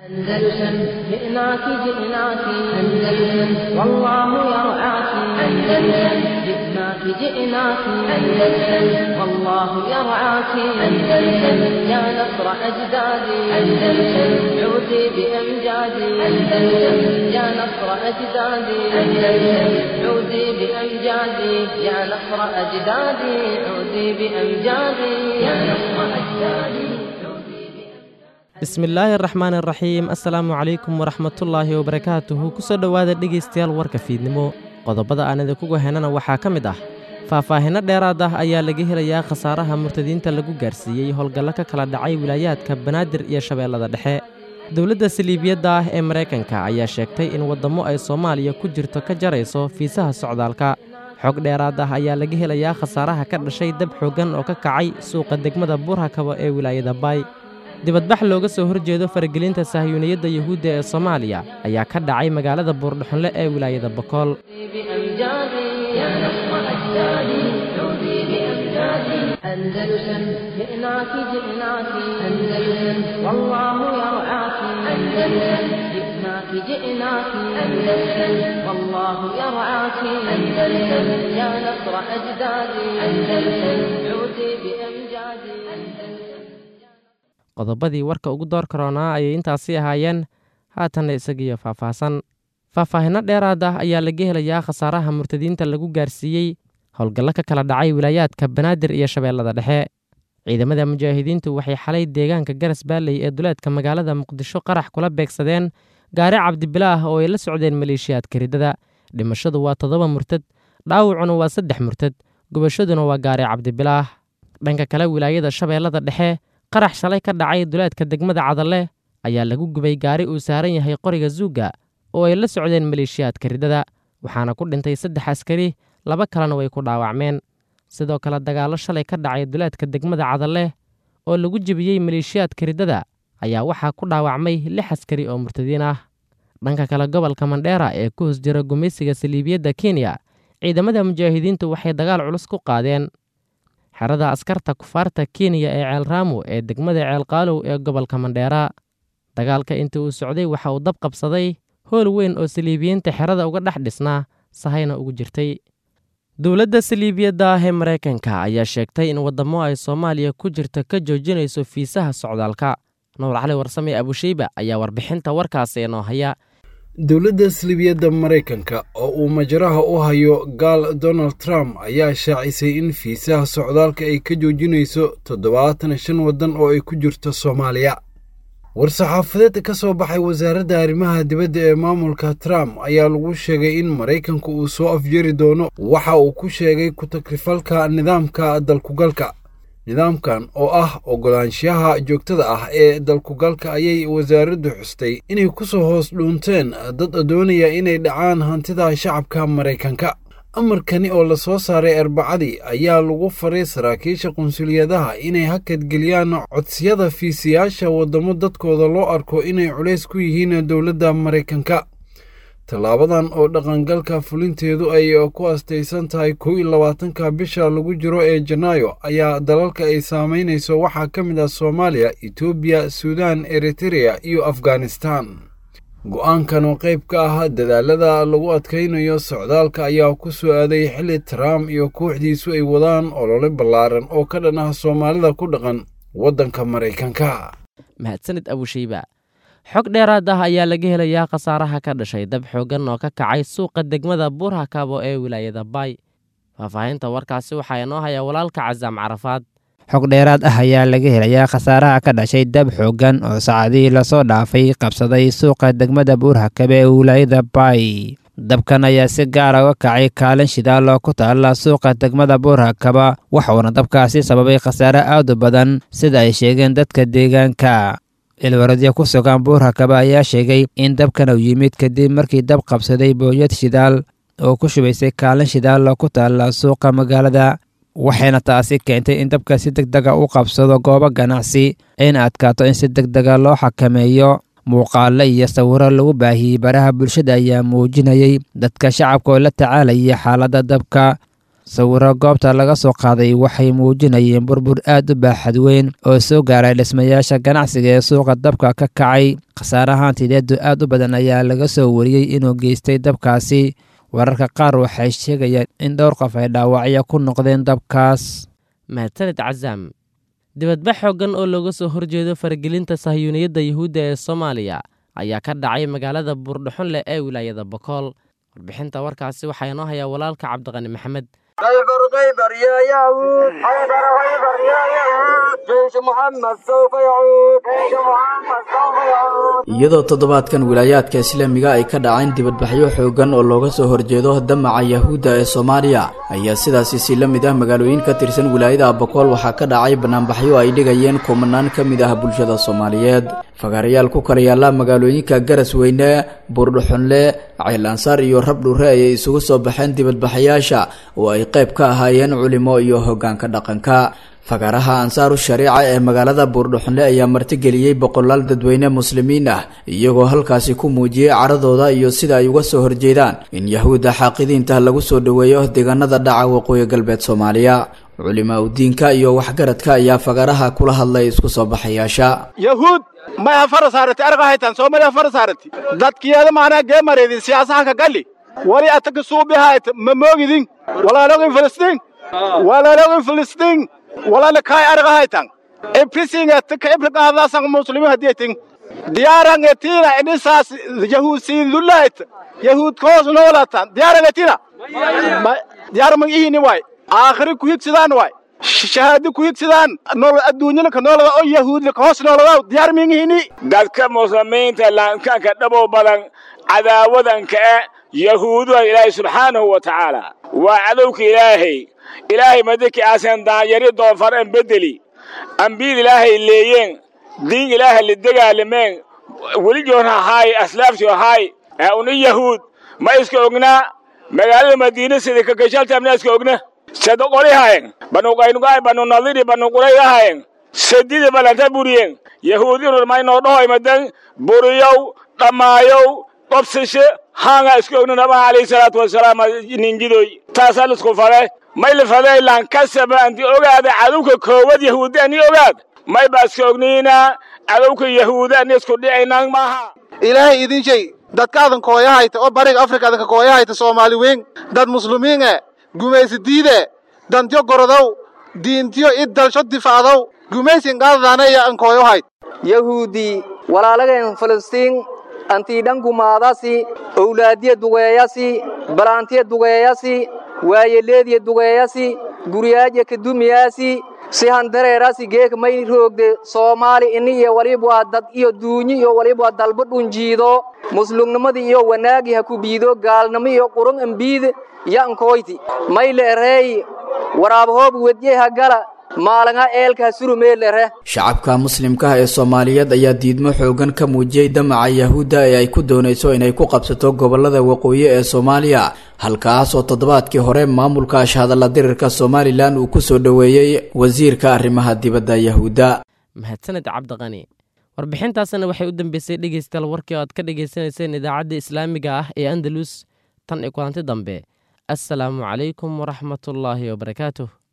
أندلسن جئناك جئناك أندلسن والله يرعاك أندلسن جئناك جئناك أندلسن والله يرعاك أندلسن يا نصر أجدادي أندلسن عودي بأمجادي أندلسن يا نصر أجدادي أندلسن عودي بأمجادي يا نصر أجدادي عودي بأمجادي يا نصر أجدادي bismillaahi araxmaan iraxiim assalaamu calaykum waraxmatullaahi wabarakaatuhu kusoo dhowaada dhegaystayaal warka fiidnimo qodobada aan idinkuga henana waxaa ka mid ah faahfaahinno dheeraad ah ayaa laga helayaa khasaaraha murtadiinta lagu gaarsiiyey howlgallo ka kala dhacay wilaayaadka banaadir iyo shabeellada dhexe dowladda saliibiyadda ah ee maraykanka ayaa sheegtay in waddammo ay soomaaliya ku jirto ka jarayso fiisaha socdaalka xog dheeraad ah ayaa laga helayaa khasaaraha ka dhashay dab xooggan oo ka kacay suuqa degmada buurhakabo ee wilaayada baay dibadbax looga soo horjeedo faragelinta sahyuuniyadda yuhuudda ee soomaaliya ayaa ka dhacay magaalada buurdhuxunle ee wilaayada bokool أندلسن جئناك جئناك أندلسن والله يرعاك أندلسن جئناك جئناك أندلسن والله يرعاك أندلسن يا نصر أجدادي أندلسن عودي بأمجادي qodobadii warka ugu door karoonaa ayay intaasi ahaayeen haatanna isagiyo faahfaahsan faahfaahinno dheeraad ah ayaa laga helayaa khasaaraha murtadiinta lagu gaarsiiyey howlgallo ka kala dhacay wilaayaadka banaadir iyo shabeellada dhexe ciidamada mujaahidiintu waxay xalay deegaanka garas baalley ee duleedka magaalada muqdisho qarax kula beegsadeen gaari cabdibilaah oo ay la socdeen maleeshiyaadka riddada dhimashadu waa toddoba murtad dhaawacuna waa saddex murtad gubashaduna waa gaari cabdibilaah dhanka kale wilaayada shabeellada dhexe qarax shalay ka dhacay duleedka degmada cadalle ayaa lagu gubay gaari uu saaran yahay qoriga zuugga oo ay la socdeen maleeshiyaadka riddada waxaana ku dhintay saddex askari laba kalena way ku dhaawacmeen sidoo kale dagaallo shalay ka dhacay duleedka degmada cadalle oo lagu jebiyey maleeshiyaadka riddada ayaa waxaa ku dhaawacmay lix askari oo murtadiin ah dhanka kale gobolka mandheera ee ku hos jira gumaysiga saliibiyadda kenya ciidamada mujaahidiintu waxay dagaal culus ku qaadeen xerada askarta kufaarta kenya ee ceelraamo ee degmada ceelqaalow ee gobolka mandheera dagaalka intii uu socday waxa uu dab qabsaday hool weyn oo saliibiyiinta xerada uga dhex dhisnaa sahayna ugu jirtay dowladda saliibiyadda ah ee maraykanka ayaa sheegtay in waddammo ay soomaaliya ku jirta ka joojinayso fiisaha socdaalka nuur cali warsame abusheyba ayaa warbixinta warkaasi inoo haya dowladda salibiyadda maraykanka oo uu majaraha u hayo gaal donald trump ayaa shaacisay in fiisaha socdaalka ay ka joojinayso toddobaatan shan waddan oo ay ku jirto soomaaliya war-saxaafadeed ka soo baxay wasaaradda arrimaha dibadda ee maamulka trump ayaa lagu sheegay in maraykanku uu soo afjari doono waxa uu ku sheegay ku-takrifalka nidaamka dalkugalka nidaamkan oo ah oggolaanshaha joogtada ah ee dalkugalka ayay wasaaraddu xustay inay ku soo hoos dhuunteen dad doonaya inay dhacaan hantida shacabka maraykanka amarkani oo la soo saaray arbacadii ayaa lagu faray saraakiisha qunsuliyadaha inay hakadgeliyaan codsiyada fiisiyaasha waddamo dadkooda loo arko inay culays ku yihiin dowladda maraykanka tallaabadan oo dhaqangalka fulinteedu ay ku astaysan tahay kow iyo labaatanka bisha lagu jiro ee janaayo ayaa dalalka ay saamaynayso waxaa ka mid ah soomaaliya etoobiya suudaan eritereya iyo afghanistan go'aankan oo qayb ka ah dadaalada lagu adkaynayo socdaalka ayaa ku soo aaday xilli trump iyo kooxdiisu ay wadaan olole ballaaran oo ka dhan ah soomaalida ku dhaqan waddanka maraykanka mahadsanid abusheyba xog dheeraad ah ayaa laga helayaa khasaaraha ka dhashay dab xooggan oo ka kacay suuqa degmada buurhakabo ee wilaayada baay faahfaahinta warkaasi waxaa inoo haya walaalka casaam carafaad xog dheeraad ah ayaa laga helayaa khasaaraha ka dhashay dab xooggan oo saacadihii lasoo dhaafay qabsaday suuqa degmada buurhakabe ee wilaayada baay dabkan ayaa si gaara uga kacay kaalin shidaal oo ku taalla suuqa degmada buurhakaba waxuuna dabkaasi sababay khasaare aad u badan sida ay sheegeen dadka deegaanka ilwaradyo ku sugan buurhakaba ayaa sheegay in dabkan uu yimid kadib markii dab qabsaday booyad shidaal oo ku shubaysay kaalin shidaal oo ku taalla suuqa magaalada waxayna taasi keentay in dabka si deg dega u qabsado goobo ganacsi ayna adkaato in si deg dega loo xakameeyo muuqaalo iyo sawiro lagu baahiyey baraha bulshada ayaa muujinayay dadka shacabka oo la tacaalaya xaaladda dabka sawiro goobta laga soo qaaday waxay muujinayeen burbur aad u baaxad weyn oo soo gaaray dhismayaasha ganacsiga ee suuqa dabka ka kacay khasaarahaan tideedu aad u badan ayaa laga soo wariyey inuu geystay dabkaasi wararka qaar waxay sheegayaan in dhowr qof ay dhaawacyo ku noqdeen dabkaas mahadsaned casaam dibadbax xooggan oo looga soo horjeedo faragelinta sahyuuniyadda yuhuudda ee soomaaliya ayaa ka dhacay magaalada buurdhaxon leh ee wilaayada bokool warbixinta warkaasi waxaa inoo hayaa walaalka cabdiqani maxamed خيبر خيبر يا يهود خيبر خيبر يا يهود جيش محمد سوف يعود جيش محمد سوف يعود iyadoo toddobaadkan wilaayaadka islaamiga ay ka dhaceen dibadbaxyo xooggan oo looga soo horjeedo damaca yahuudda ee soomaaliya ayaa sidaasi si la mid ah magaalooyin ka tirsan wilaayada abokool waxaa ka dhacay banaanbaxyo ay dhigayeen kumanaan ka mid ah bulshada soomaaliyeed fagaarayaal ku kala yaalla magaalooyinka garas weyne buurdhuxunle ceylansaar iyo rabdhure ayay isugu soo baxeen dibadbaxayaasha oo ay qayb ka ahaayeen culimo iyo hoggaanka dhaqanka fagaaraha ansaaru shariica ee magaalada buurdhuxunle ayaa martigeliyey boqolaal dadweyne muslimiin ah iyagoo halkaasi ku muujiyey caradooda iyo sida ay uga soo horjeedaan in yahuudda xaaqidiinta lagu soo dhoweeyo deegaanada dhaca waqooyi galbeed soomaaliya culimaa udiinka iyo waxgaradka ayaa fagaaraha kula hadlay isku soo baxayaasha yahuud maya fara saarati arga haytan soomaliya fara saarati dadkiyeeda maanaa gee mareedin siyaasaha ka galli wali ataka suubihayt ma moogidin walaalogin filistiin walaalogin filistiin walaala kaay arga haytan ibrisinget ka ibriqaadaasan muslimiin hadiyatin diyaarangetina idhisaas yahuud siidulayt yahuud koos noolatan diyaarangetina diyaar mag ihini waay aakhiri ku higsidaan waay shahaado ku higsidaan nolol adduunyalka noolada oo yahuudlaka hoos noolada diyaar mingihini dadka muslimiinta laankanka dhabow badan cadaawadanka e yahuuduha ilaahay subxaanahu wa tacaala waa cadowka ilaahay ilaahay madaki aasan daanyari doonfar an bedeli ambiyad ilaahay leeyeen diin ilaahay la degaalameen welijoon ahaay aslaafti ahaay ee una yahuud ma iska ognaa magaalada madiina sida kagashaltamna iska ogna sado qoli hayen banu qaynugaay banu nadiri banu qurayga hayen sadida balanta buriyen yahuudinur maynoo dhahoy madan buriyow dhammaayow qobsashe haanga iska ogna nabaha alayhi salaatu wasalaam ninjidoy taasaa lisku fale may lifadey lankasaba anti ogaada cadowka koowad yahuudi ani ogaad may baa iska ogniina cadowka yahuudi ani isku dhicaynaan maaha ilaahay idin shay dadkaadan kooyahayta oo bariga afrika adanka kooyahayta soomaali weyn dad muslimiin e gumaysi diide dantyo gorodow diintiyo id dalsho difaacdow gumaysin qaadadaanaya an kooyohayd yahuudi walaalageen filistiin antiidhan gumaadasi owlaadiya dugeeyasi balaantiya dugeeyasi waayeleediya dugeeyasi guryaajya kadumiyaasi si handareerasi geeka may roogde soomaali ini iyo waliba dad iyo duunyi iyo waliba dalba dhunjiido muslumnimadii iyo wanaagii ha ku biido gaalnimo iyo qurun ambiid yankoyti may leereey waraabahoob wedye ha gala maalanga eelka ha surumeelere shacabka muslimkaah ee soomaaliyeed ayaa diidmo xoogan ka muujiyey damaca yahuudda ee ay ku doonayso inay ku qabsato gobollada waqooyi ee soomaaliya halkaas oo toddobaadkii hore maamulka ashhadalla dirirka somalilan uu ku soo dhoweeyey wasiirka arrimaha dibadda yahuudda mahadsaned cabdiqani warbixintaasna waxay u dambeysay dhegeystayaal warkii oo aad ka dhegaysanayseen idaacadda islaamiga ah ee andalus tan iyo kulanti dambe assalaamu calaykum waraxmatullaahi wabarakaatuh